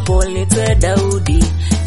Paul nite Daudi,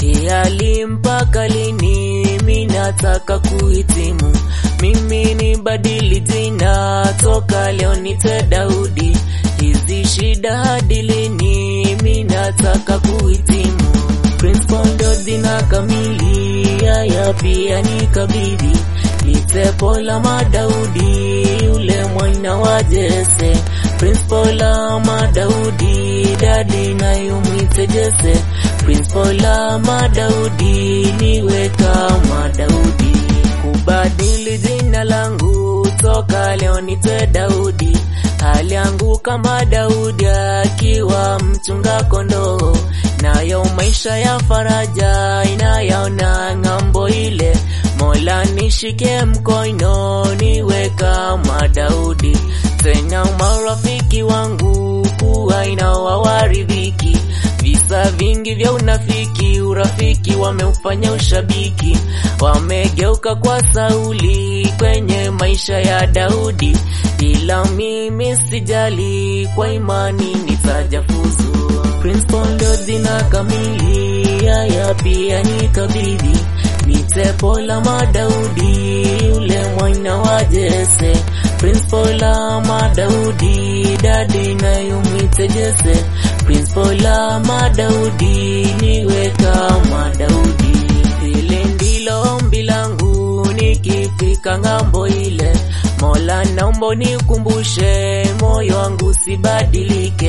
hiali mpaka lini? Mi nataka kuhitimu, mimi ni badili jina, toka leo nite Daudi, hizi shida hadi lini? Mi nataka kuhitimu. Prince Paul ndo jina kamili, haya pia ni kabidhi nite Paul ama Daudi, yule mwana wa Jese. Prince Paul ama Daudi, dadi nayo mwite Jese. Prince Paul ama Daudi, niwe kama Daudi. Kubadili jina langu toka leo nite Daudi, hali yangu kama Daudi akiwa mchunga kondoo, nayo maisha ya faraja inayaona ng'ambo ile. Mola nishike mkono niwe kama Daudi, tena marafiki wangu kuwa inawawaridhiki visa vingi vya unafiki, urafiki wameufanya ushabiki, wamegeuka kwa Sauli kwenye maisha ya Daudi, ila mimi sijali, kwa imani nitajafuzu. Prince Paul ndo jina kamili, haya pia ni kabidhi nite Paul ama Daudi, yule mwana wa Jese. Prince Paul ama Daudi, dadi nayo mwite Jese. Prince Paul ama Daudi, niwe kama Daudi. Hili ndilo ombi langu nikifika ng'ambo ile. Mola naomba unikumbushe, moyo wangu sibadilike,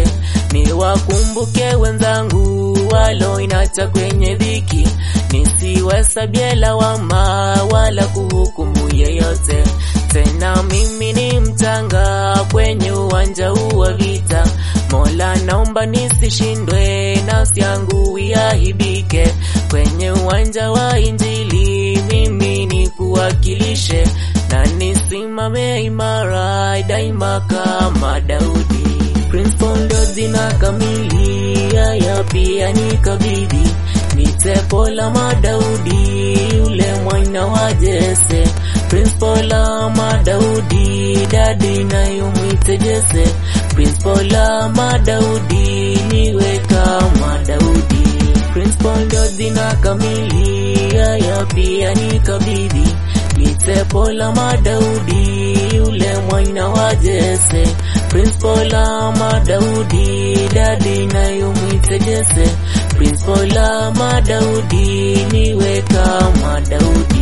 niwakumbuke wenzangu walo inacha kwenye dhiki, nisiwahesabie lawama wala kuhukumu yeyote. Tena mimi ni mchanga kwenye uwanja huu wa vita. Mola naomba nisishindwe, nafsi yangu iaibike kwenye uwanja wa Injili, mimi nikuwakilishe na nisimame imara daima kama Daudi. Prince Paul ndo jina kamili, haya pia ni kabidhi nite Paul ama Daudi, yule mwana wa Jese. Prince Paul ama Daudi, dadi nayo mwite Jese. Prince Paul ama Daudi, niwe kama Daudi. Prince Paul ndo jina kamili, haya pia ni kabidhi nite Paul ama Daudi, yule mwana wa Jese. Prince Paul ama Daudi, dadi nayo mwite Jese. Prince Paul ama Daudi, niwe kama Daudi.